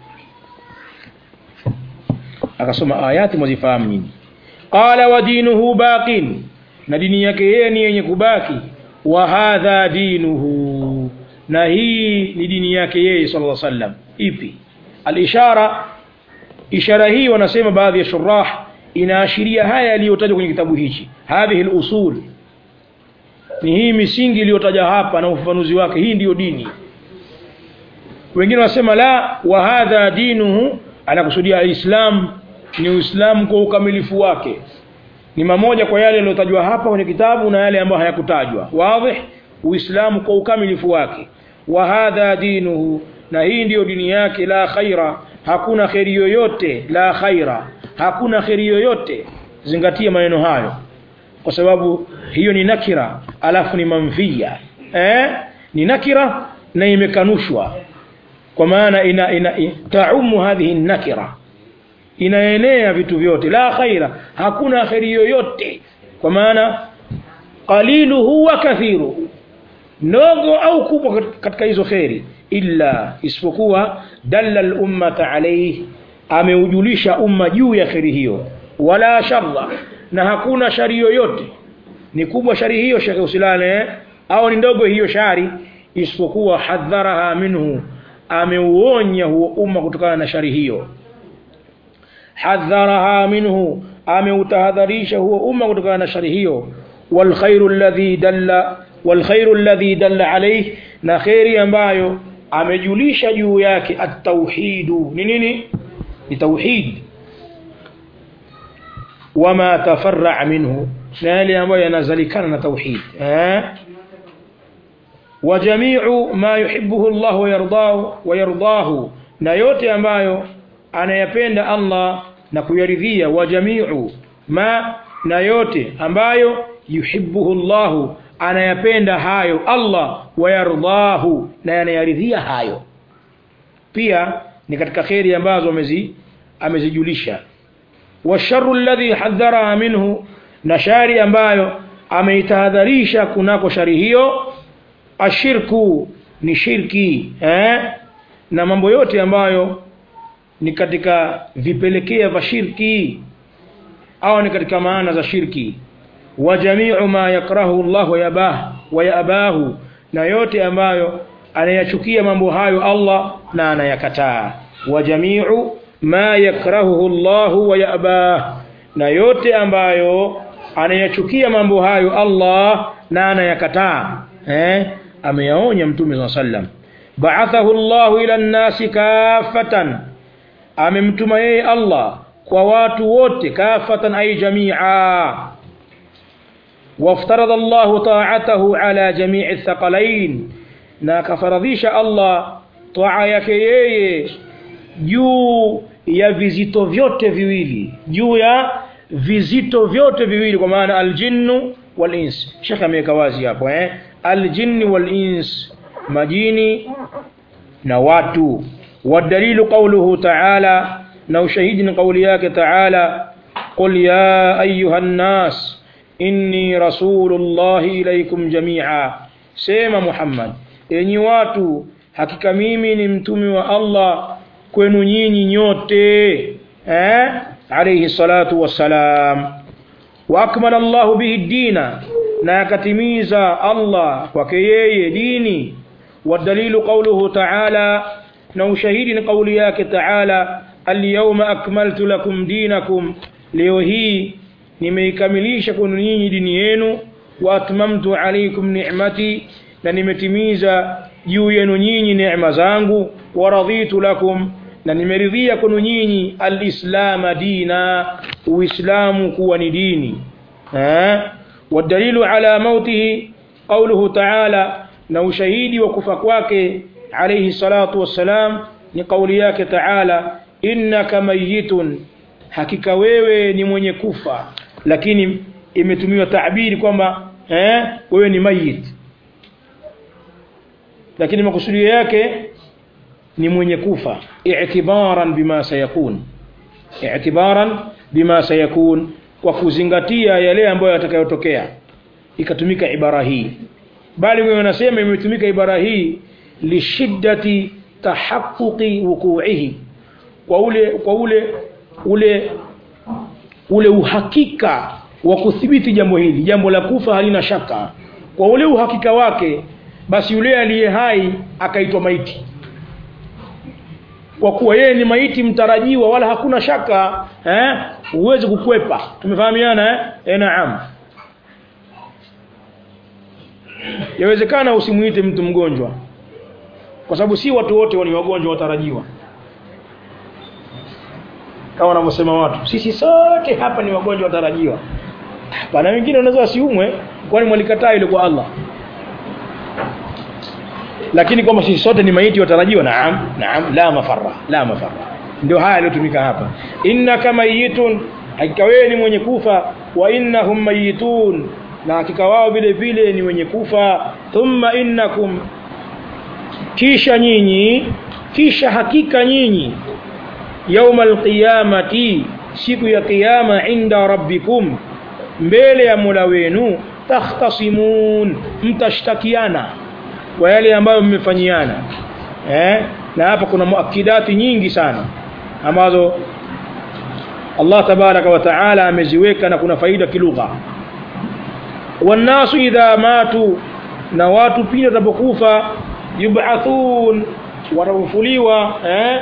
akasoma ayati mwazifahamu nyinyi qala wa dinuhu baqin na dini yake yeye ni yenye kubaki wa hadha dinuhu na hii ni dini yake yeye sallallahu alaihi wasallam ipi alishara ishara hii wanasema baadhi ya shurah inaashiria haya yaliyotajwa kwenye kitabu hichi hadhihi al-usul ni hii misingi iliyotaja hapa na ufafanuzi wake hii ndiyo dini wengine wanasema la wa hadha dinuhu anakusudia alislam ni uislamu kwa ukamilifu wake ni mamoja kwa yale yaliyotajwa hapa kwenye kitabu na yale ambayo hayakutajwa wazi uislamu kwa ukamilifu wake wa hadha dinuhu na hii ndiyo dini yake la khaira hakuna kheri yoyote la khaira hakuna kheri yoyote zingatia maneno hayo kwa sababu hiyo ni nakira alafu ni manfia eh? ni nakira na imekanushwa kwa maana ina, ina, ina taumu hadhihi nakira inaenea vitu vyote la khaira hakuna kheri yoyote kwa maana qaliluhu wa kathiruhu ndogo au kubwa katika hizo kheri illa isipokuwa dalla lummata alayhi ameujulisha umma juu ya kheri hiyo wala sharra na hakuna shari yoyote ni kubwa shari hiyo shekhe usilale au ni ndogo hiyo shari isipokuwa hadharaha minhu ameuonya huo umma kutokana na shari hiyo hadharaha minhu ameutahadharisha huo umma kutokana na shari hiyo walkhairu alladhi dalla walkhairu alladhi dalla alayhi na khairi ambayo amejulisha juu yake at-tauhidu ni nini ni tauhid wama tafarra minhu na yale ambayo yanazalikana na tauhid eh wa jami'u ma yuhibbuhu Allah wa yardahu wa yardahu na yote ambayo anayapenda Allah na kuyaridhia wa jami'u ma na yote ambayo yuhibbuhu Allah anayapenda hayo Allah wayardahu na yanayaridhia hayo pia ni katika kheri ambazo amezi amezijulisha washarru alladhi hadhara minhu na shari ambayo ameitahadharisha kunako shari hiyo ashirku ni shirki eh? na mambo yote ambayo ni katika vipelekea vya shirki au ni katika maana za shirki wa jami'u ma yakrahu Allah wa yabah wa yabahu na yote ambayo anayachukia mambo hayo Allah na anayakataa wa jami'u ma yakrahu Allah wa yabah na yote ambayo anayachukia mambo hayo Allah na anayakataa eh ameyaonya mtume wa sallam ba'athahu Allah ila an-nasi kafatan amemtuma yeye Allah kwa watu wote kafatan ay jami'a وافترض الله طاعته على جميع الثقلين na kafaradhisha Allah taa yake yeye juu ya vizito vyote viwili juu ya vizito vyote viwili kwa maana aljinnu wal ins shekhe ameweka wazi hapo eh aljinni wal ins majini na watu wadalilu qawluhu ta'ala na ushahidi ni kauli yake ta'ala qul ya ayuha nas inni rasulullahi ilaikum jamia sema Muhammad enyi watu hakika mimi ni mtume wa Allah kwenu nyinyi nyote eh alayhi salatu wassalam wa akmala Allah bihi dina na akatimiza Allah kwake yeye dini wadalilu qawluhu ta'ala na ushahidi ni kauli yake ta'ala al-yawma akmaltu lakum dinakum leo hii nimeikamilisha kwenu nyinyi dini yenu wa atmamtu alaykum ni'mati na nimetimiza juu yenu nyinyi neema zangu wa raditu lakum na nimeridhia kwenu nyinyi alislama dina uislamu kuwa ni dini eh wadalilu ala mautihi qawluhu ta'ala na ushahidi wa kufa kwake alayhi salatu wassalam ni kauli yake ta'ala innaka mayitun hakika wewe ni mwenye kufa lakini imetumiwa taabiri kwamba eh wewe ni mayit lakini makusudio yake ni mwenye kufa i'tibaran bima sayakun i'tibaran bima sayakun kwa kuzingatia yale ambayo yatakayotokea ikatumika ibara hii bali wewe unasema imetumika ibara hii lishiddati tahaqquqi wuqu'ihi kwa ule kwa ule ule ule uhakika wa kuthibiti jambo hili jambo la kufa halina shaka kwa ule uhakika wake basi yule aliye hai akaitwa maiti kwa kuwa yeye ni maiti mtarajiwa wala hakuna shaka eh uweze kukwepa tumefahamiana eh e, naam yawezekana usimuite mtu mgonjwa kwa sababu si watu wote ni wagonjwa watarajiwa kama wanavyosema watu sisi sote hapa ni wagonjwa watarajiwa pana wengine wanaweza wasiumwe kwani mwalikataa ile kwa Allah lakini kwamba sisi sote ni maiti watarajiwa naam naam la mafarra la mafarra ndio haya yaliyotumika hapa innaka mayitun hakika wewe ni mwenye kufa wa innahum mayitun na hakika wao vile vile ni wenye kufa thumma innakum kisha nyinyi kisha hakika nyinyi yauma alqiyamati siku ya kiyama inda rabbikum mbele ya mola wenu takhtasimun mtashtakiana kwa yale ambayo mmefanyiana eh? na hapa kuna muakidati nyingi sana ambazo Allah tabaraka wa taala ameziweka na kuna faida kilugha wannasu idha matu na watu pindi watapokufa yub'athun watafufuliwa eh?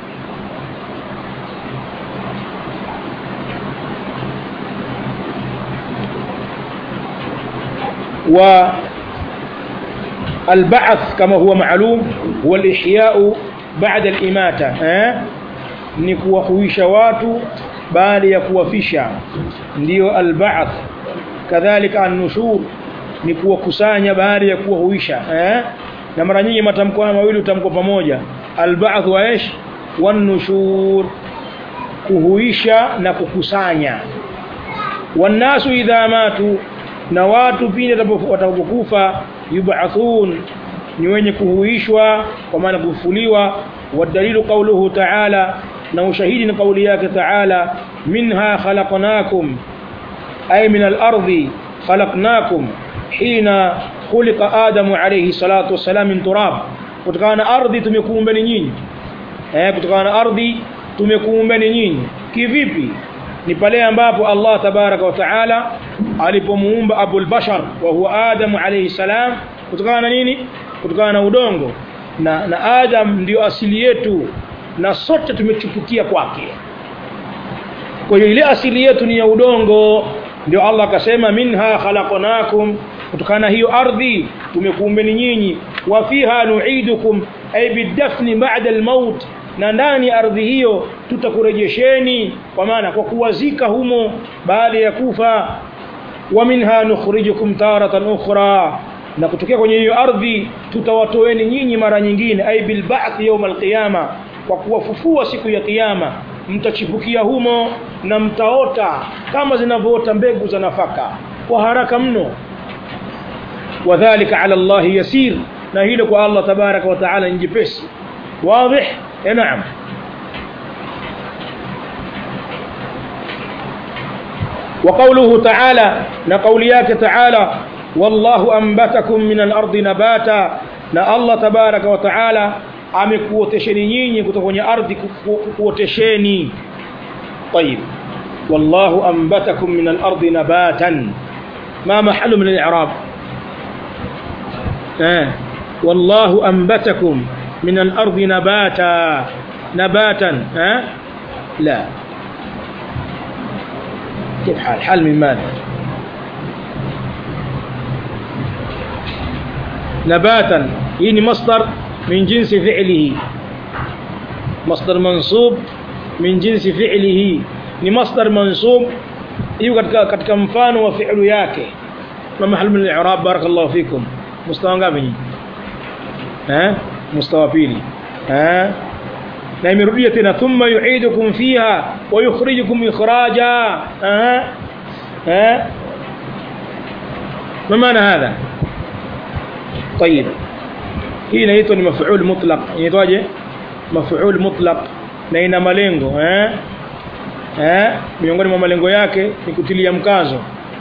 والبعث كما هو معلوم هو الإحياء بعد الإماتة eh? ni kuwahuisha watu baada ya kuwafisha ndiyo alba'th kadhalika an-nushur ni kuwakusanya baada ya kuwahuisha eh? na mara nyingi matamko haya mawili utamko pamoja alba'th wa ish wan-nushur kuhuisha na kukusanya wannasu idha matu na watu pindi watakapokufa yub'athun ni wenye kuhuishwa kwa maana kufufuliwa wadalilu qawluhu ta'ala na ushahidi ni kauli yake ta'ala minha khalaqnakum ay min al-ardi khalaqnakum hina khuliqa adamu alayhi salatu wassalam min turab kutokana na ardhi tumekuumbeni nyinyi eh kutokana na ardhi tumekuumbeni nyinyi kivipi ni pale ambapo Allah tabaraka wa taala alipomuumba Abul Bashar wa huwa Adam alayhi salam kutokana na nini kutokana na udongo na, na Adam ndio asili yetu na sote tumechupukia kwake kwa hiyo ile asili yetu ni ya udongo ndio Allah akasema minha khalaqnakum kutokana na hiyo ardhi tumekuumbeni nyinyi wa fiha nu'idukum ay bidafni ba'da al-maut na ndani ardhi hiyo tutakurejesheni kwa maana kwa kuwazika humo baada ya kufa wa minha nukhrijukum taratan ukhra na kutokea kwenye hiyo ardhi tutawatoeni nyinyi mara nyingine ay bil ba'th yawm al qiyama kwa kuwafufua siku ya kiyama mtachipukia humo na mtaota kama zinavyoota mbegu za nafaka kwa haraka mno wadhālika 'ala Allah yasir na hilo kwa Allah tabaraka wa taala ni jepesi واضح نعم وقوله تعالى نقولياك تعالى والله أنبتكم من الأرض نباتا na Allah tabaraka wa taala amekuotesheni nyinyi kutoka kwenye ardhi kuotesheni طيب والله أنبتكم من الأرض نباتا ما محل من الإعراب آه. والله أنبتكم من الأرض نباتا نباتا ها لا كيف حال حال من ماذا نباتا يعني مصدر من جنس فعله مصدر منصوب من جنس فعله ni masdar mansub hiyo katika katika mfano wa fi'lu yake na mahali min al-i'rab barakallahu fikum mustawa ngapi nyinyi eh mustawa pili eh na imerudia tena thumma yu'idukum fiha wa yukhrijukum ikhraja eh eh ما معنى هذا طيب hii inaitwa ni maf'ul mutlaq inaitwaje maf'ul mutlaq na ina malengo eh eh miongoni mwa malengo yake ni kutilia mkazo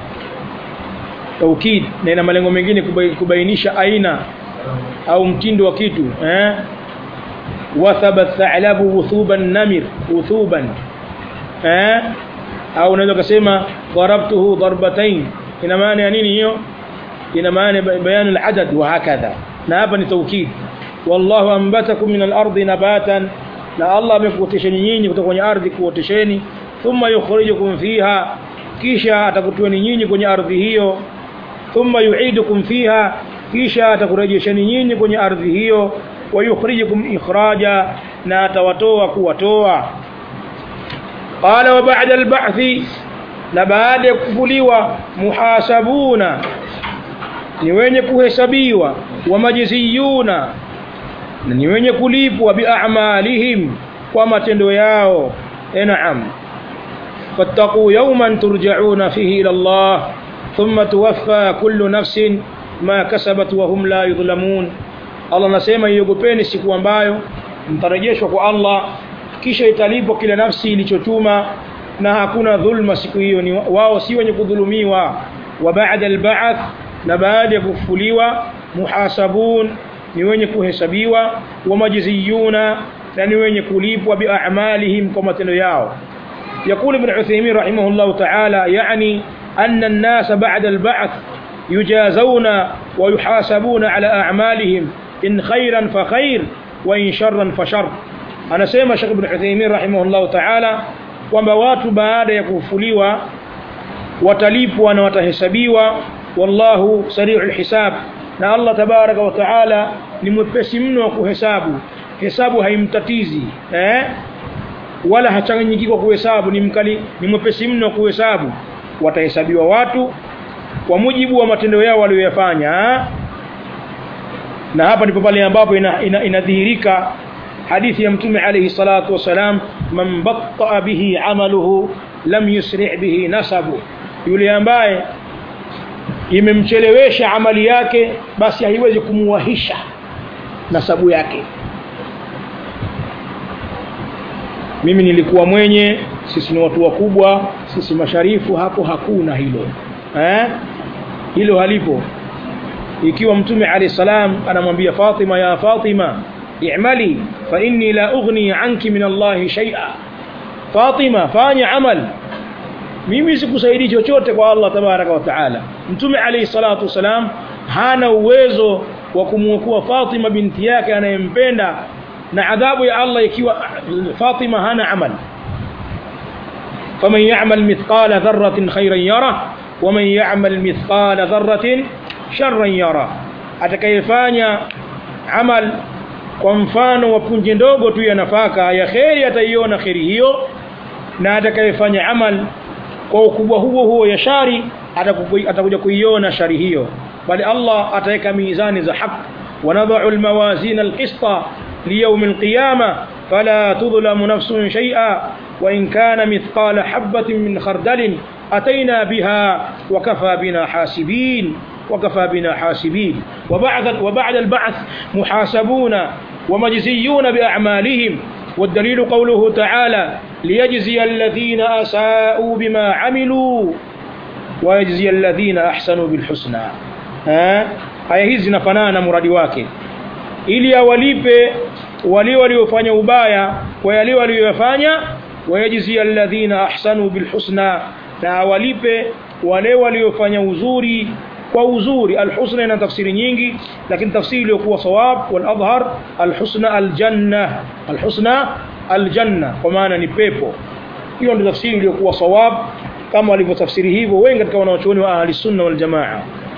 taukid na ina malengo mengine kubainisha aina au mtindo wa kitu eh wathaba thalabu wuthuban namir wuthuban eh au unaweza kusema darabtuhu darbatain ina maana ya nini hiyo ina maana bayanu al-adad wa hakadha na hapa ni taukid wallahu anbatakum min al-ardi nabatan na Allah amekuotesheni nyinyi kutoka kwenye ardhi kuotesheni thumma yukhrijukum fiha kisha atakutoeni nyinyi kwenye ardhi hiyo thumma yu'idukum fiha kisha atakurejesheni nyinyi kwenye ardhi hiyo wa yukhrijukum ikhraja na atawatoa kuwatoa qala wa ba'da al-ba'thi na baada ya kufufuliwa muhasabuna ni wenye kuhesabiwa wamajziyuna na ni wenye kulipwa biamalihim kwa matendo yao e naam fattaquu yawman turjauna fihi ila Allah thumma tuwaffa kullu nafsin ma kasabat wa hum la yudhlamun Allah anasema iogopeni siku ambayo mtarejeshwa kwa Allah kisha italipwa kila nafsi ilichotuma na hakuna dhulma siku hiyo ni wao si wenye kudhulumiwa wa ba'da al-ba'th na baada ya kufufuliwa muhasabun ni wenye kuhesabiwa wa majziyuna na ni wenye kulipwa biamalihim kwa matendo yao يقول ابن عثيمين رحمه الله تعالى يعني أن الناس بعد البعث يجازون ويحاسبون على أعمالهم إن خيرا فخير وإن شرا فشر أنا سيما شيخ ابن عثيمين رحمه الله تعالى kwamba watu baada ya kufufuliwa watalipwa na watahesabiwa wallahu sari'ul hisab na Allah tabaraka wa taala ni mwepesi mno wa kuhesabu hesabu haimtatizi eh wala hachanganyiki kwa kuhesabu ni mkali ni mwepesi mno wa kuhesabu watahesabiwa watu kwa mujibu wa matendo yao walioyafanya na hapa ndipo pale ambapo inadhihirika ina, ina hadithi ya mtume alayhi salatu wasalam man batta bihi amaluhu lam yusri bihi nasabu yule ambaye imemchelewesha amali yake basi haiwezi kumuwahisha nasabu yake mimi nilikuwa mwenye sisi ni watu wakubwa sisi masharifu hapo hakuna hilo eh hilo halipo ikiwa mtume alayhi salam anamwambia Fatima ya Fatima i'mali fa inni la ughni anki min Allah shay'a Fatima fanya amal mimi sikusaidii chochote kwa Allah tabaraka wa taala mtume alayhi salatu wasalam hana uwezo wa kumwokoa Fatima binti yake anayempenda na adhabu ya Allah ikiwa Fatima hana amal faman ya'mal mithqala dharratin khayran yara waman ya'mal mithqala dharratin sharran yara atakayefanya amal kwa mfano wa punje ndogo tu ya nafaka ya kheri ataiona kheri hiyo na atakayefanya amal kwa ukubwa huo huo ya shari atakuja kuiona shari hiyo bali Allah ataweka mizani za haki ونضع الموازين القسط ليوم القيامة فلا تظلم نفس شيئا وإن كان مثقال حبة من خردل أتينا بها وكفى بنا حاسبين وكفى بنا حاسبين وبعد, وبعد البعث محاسبون ومجزيون بأعمالهم والدليل قوله تعالى ليجزي الذين أساءوا بما عملوا ويجزي الذين أحسنوا بالحسنى ها aya hizi zinafanana na muradi wake ili awalipe wale waliofanya ubaya kwa yale waliyofanya wayajzi alladhina ahsanu bilhusna na awalipe wale waliofanya uzuri kwa uzuri alhusna ina tafsiri nyingi lakini tafsiri iliyokuwa sawab wal adhhar alhusna aljanna alhusna aljanna kwa maana ni pepo hiyo ndio tafsiri iliyokuwa sawab kama walivyotafsiri hivyo wengi katika wanaochuoni wa ahli sunna wal jamaa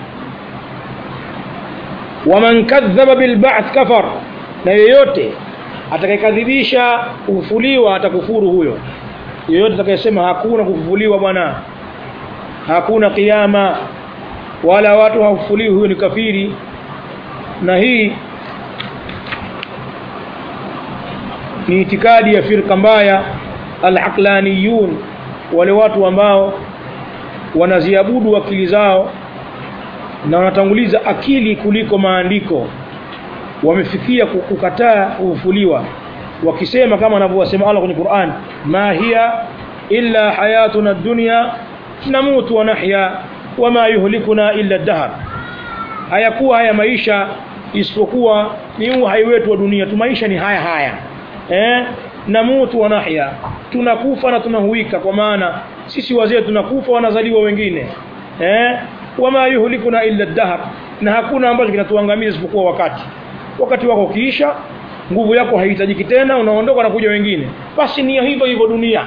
waman kadhaba bilba'th kafar na yeyote atakayekadhibisha kufufuliwa atakufuru huyo yeyote atakayesema hakuna kufufuliwa bwana hakuna kiyama wala watu hawafufuliwi huyo ni kafiri na hii ni itikadi ya firqa mbaya al-aqlaniyun wale watu ambao wanaziabudu akili zao na wanatanguliza akili kuliko maandiko wamefikia kukataa kufufuliwa wakisema kama anavyosema Allah kwenye Qur'an ma hiya illa hayatuna dunya namutu wa nahya wama yuhlikuna illa dahr hayakuwa haya maisha isipokuwa ni uhai wetu wa dunia tu maisha ni haya haya eh namutu wa nahya tunakufa na tunahuika kwa maana sisi wazee tunakufa wanazaliwa wengine eh wama yuhlikuna illa dahr na hakuna ambacho kinatuangamiza isipokuwa wakati wakati wako ukiisha nguvu yako haihitajiki tena unaondoka na kuja wengine basi ni hivyo hivyo dunia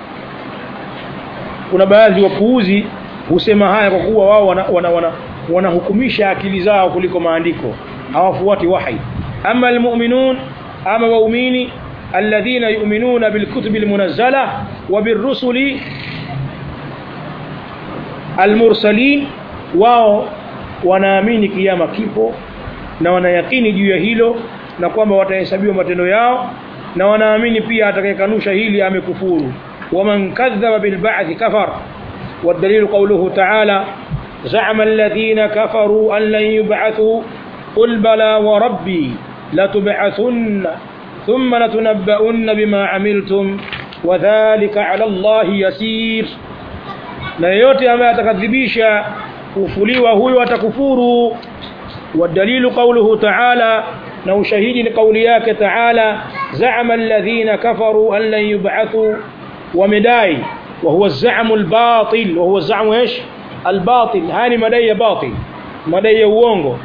kuna baadhi wapuuzi husema haya kwa kuwa wao wanahukumisha wana, wana, wana akili zao kuliko maandiko hawafuati wahi ama almu'minun ama waumini alladhina yu'minuna bilkutubi almunazzala wa birrusuli almursalin wao wanaamini kiyama kipo na wanayakini juu ya hilo na kwamba watahesabiwa matendo yao na wanaamini pia atakayekanusha hili amekufuru waman kadhaba bilba'thi kafar والدليل قوله تعالى زعم الذين كفروا أن لن يبعثوا قل بلى وربي لتبعثن ثم لتنبؤن بما عملتم وذلك على الله يسير na yeyote ambaye atakadhibisha kufuliwa huyo atakufuru والدليل قوله تعالى na ushahidi ni kauli yake taala za'ama alladhina kafaru an lan yub'athu wamedai wa huwa az-za'mu al-batil wa huwa az-za'mu ايش al-batil hani madai ya batil madai ya uongo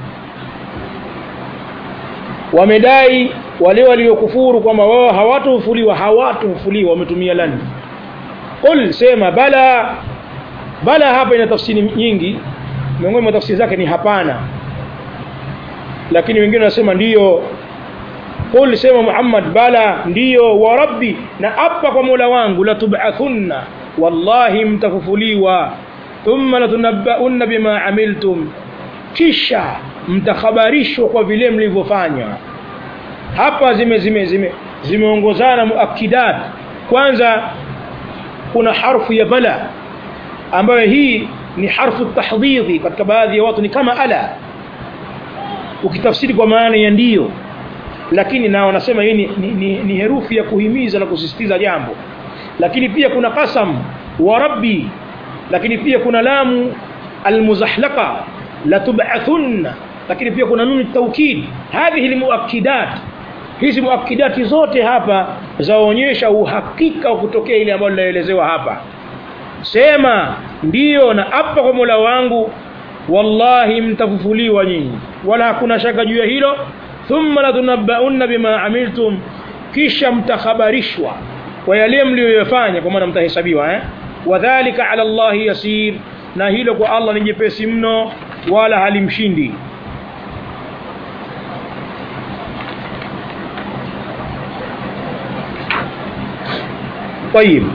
wamedai wale waliokufuru kwamba wao hawatofuliwa hawatofuliwa wametumia lani qul sema bala bala hapa ina tafsiri nyingi miongoni mwa tafsiri zake ni hapana lakini wengine wanasema ndiyo qul sema Muhammad bala ndiyo wa rabbi na apa kwa Mola wangu la tub'athunna wallahi mtafufuliwa thumma latunabbaunna bima amiltum kisha mtakhabarishwa kwa vile mlivyofanya hapa zime zime zime zimeongozana muakidat kwanza kuna harfu ya bala ambayo hii ni harfu tahdhidhi katika baadhi ya watu ni kama ala ukitafsiri kwa maana ya ndiyo lakini na wanasema hii ni, ni, ni, ni herufi ya kuhimiza na kusisitiza jambo lakini pia kuna qasam wa rabbi lakini pia kuna lamu almuzahlaqa la tub'athunna lakini pia kuna nuni taukid hadhihi almuakkidat hizi muakkidati zote hapa zaonyesha uhakika wa kutokea ile ambayo linaelezewa hapa sema ndiyo na apa kwa Mola wangu wallahi mtafufuliwa nyinyi wala hakuna shaka juu ya hilo thumma latunabbaunna bima amiltum kisha mtakhabarishwa kwa yale mliyoyafanya kwa maana mtahesabiwa eh wadhālika 'ala Allahi yasir na hilo kwa Allah ni jepesi mno wala halimshindi طيب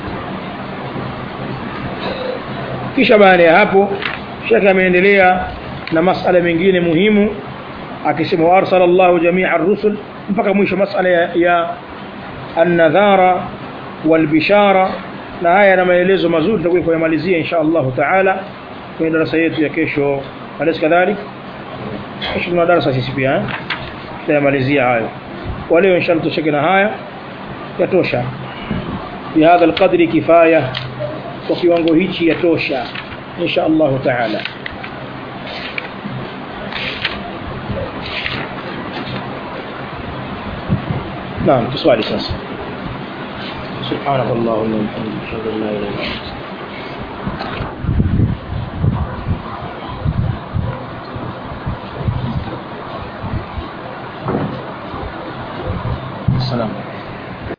kisha baada ya hapo shekhe ameendelea na masala mengine muhimu akisema arsala Allahu jami'a ar-rusul mpaka mwisho masala ya, ya an-nadhara wal-bishara na haya na maelezo mazuri tutakuwa kuyamalizia insha Allah taala kwenye darasa yetu ya kesho alis kadhalik kesho tuna darasa sisi pia tutayamalizia hayo kwa leo insha Allah tushike na haya yatosha بهذا القدر كفايه kwa kiwango hichi yatosha insha Allah taala نعم تصوالي ساسا سبحانك اللهم وبحمدك اشهد ان لا اله الا انت السلام